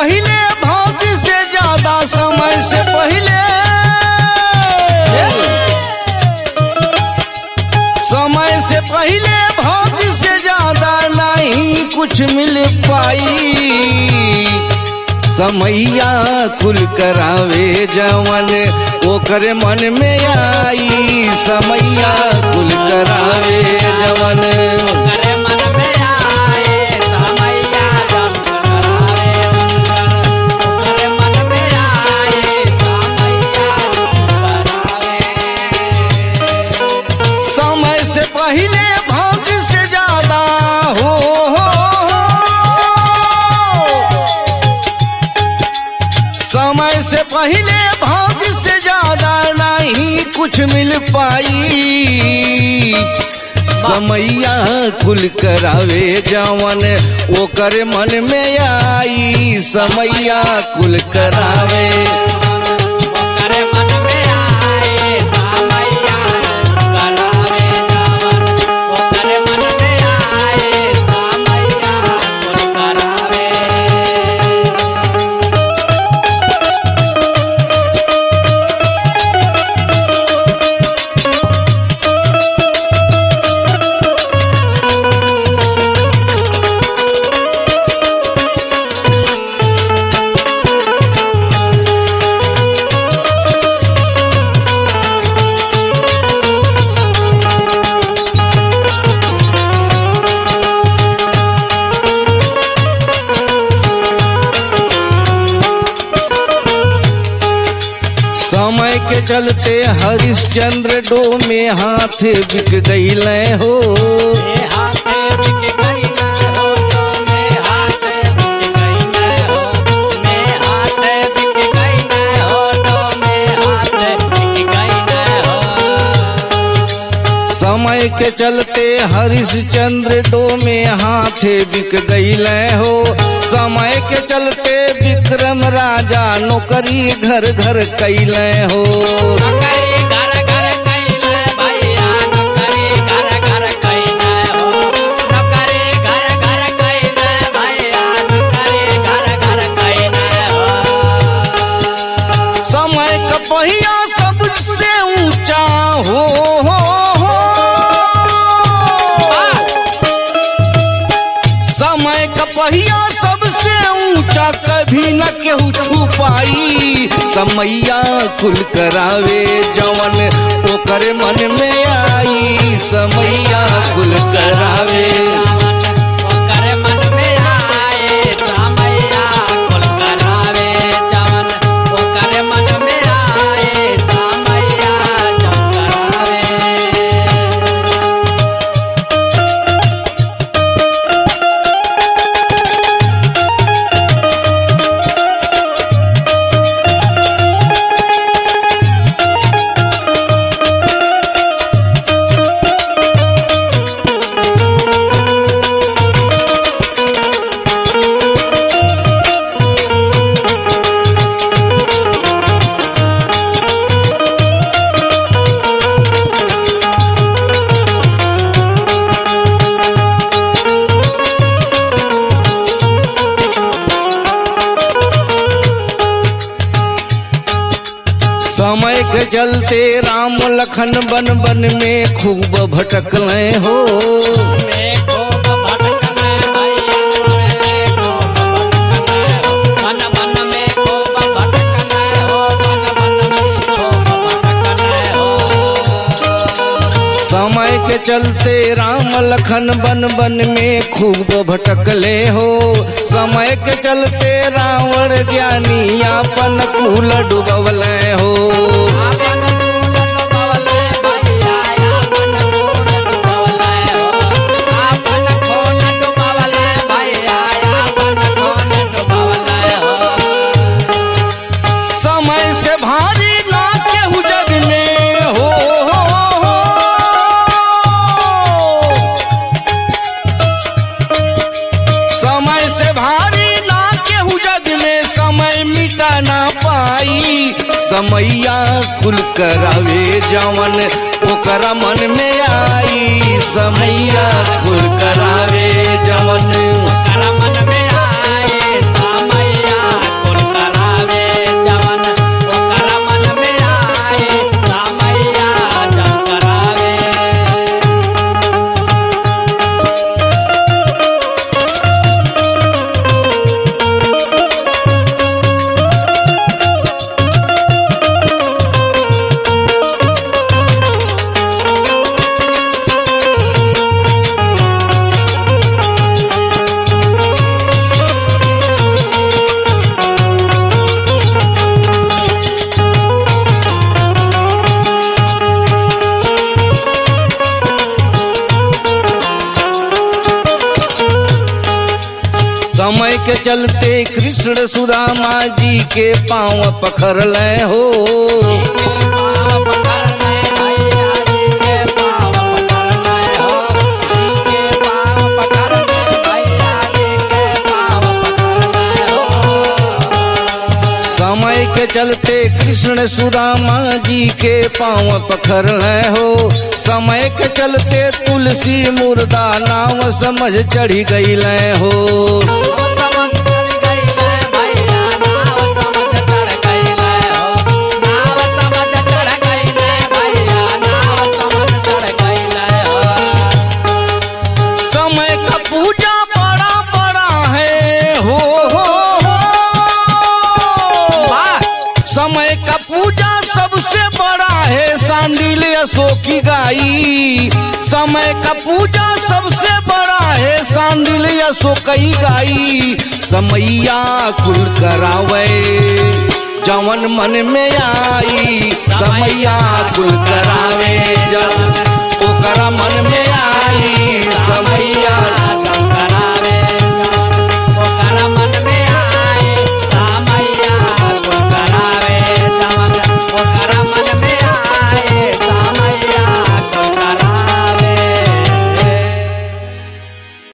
पहले भाग्य से ज्यादा समय से पहले समय से पहले भाग्य से ज्यादा नहीं कुछ मिल पाई समैया कुल करावे जवन ओकर मन में आई समैया कुल करावे जवन करे मन में आए समैया जब करावे उनकर करे मन में आए समैया करावे समय से पहले भाग्य से ज्यादा हो, हो, हो। समय से पहले भाग्य से ज्यादा नहीं कुछ मिल पाई समैया कुल करावे जवन ओकर मन में आई समैया कुल करावे करे मन में आए समैया करावे जवन करे मन में आए समैया करावे समय के चलते हरिश्चंद्र डो में हाथ बिक गईल हो मे हाथे बिक गई न हो तो मे हाथे बिक गई न हो मे हाथे बिक गई न हो तो मे हाथे बिक गई न हो समय के चलते हरिश्चंद्र डो में हाथ बिक गईल हो समय के चलते विक्रम राजा नौकरी घर घर कैल हो नौकरी घर घर कैले भैया नौकरी घर घर कैले हो नौकरी घर घर कैले भैया नौकरी घर घर कैले हो समय का पहिया सबसे ऊंचा हो, हो, हो। समय का पहिया सबसे ऊंचा कभी न केहू छू पाई समैया कुल करावे जवन ओकर मन में आई समैया कुल करावे ओकर मन में आए समैया कुल करावे जवन ओकर मन में आए समैया जब करावे समय के चलते राम लखन बन बन में खूब भटकले हो में खूब भटकले भैया में खूब भटकले हो मन मन में खूब भटकले हो मन मन में खूब भटकले हो समय के चलते राम लखन बन बन में खूब भटकले हो समय के चलते रावण ज्ञानी अपन कुल डुबवले हो आपन कूल डुबवले भैया आपन कूल डुबवले हो आपन कूल डुबवले भैया आपन कूल डुबवले हो समय से भारी ना केहू जग में हो, हो, हो। समय से भारी ना केहू जग में समय मिटा ना पाई समैया कुल करावे जवन ओकरा मन में आई समैया कुल करावे जवन कर मन में आए समैया के चलते कृष्ण सुदामा जी के पांव पखर ले हो पाँव पकड़ने भैया जी के पाँव पकड़ने हो जी के पाँव पकड़ने भैया जी के पाँव पकड़ने हो समय के चलते कृष्ण सुदामा जी के पांव पखर ले हो समय के चलते तुलसी मुर्दा नाम समझ चढ़ी गई ले हो समझ चढ़ गई ले भैया नाव समझ चढ़ गई ले हो नाव समझ चढ़ गई ले भैया नाव समझ चढ़ गई ले हो समय का पूजा बड़ा बड़ा है हो हो हो वाह समय का पूजा सबसे बड़ा है सांडिल अशोक की गाई समय का पूजा सबसे बड़ा है सांडिल अशोक की गाई समैया कुल करावे जवन मन में आई समैया कुल करावे जवन ओकरा मन में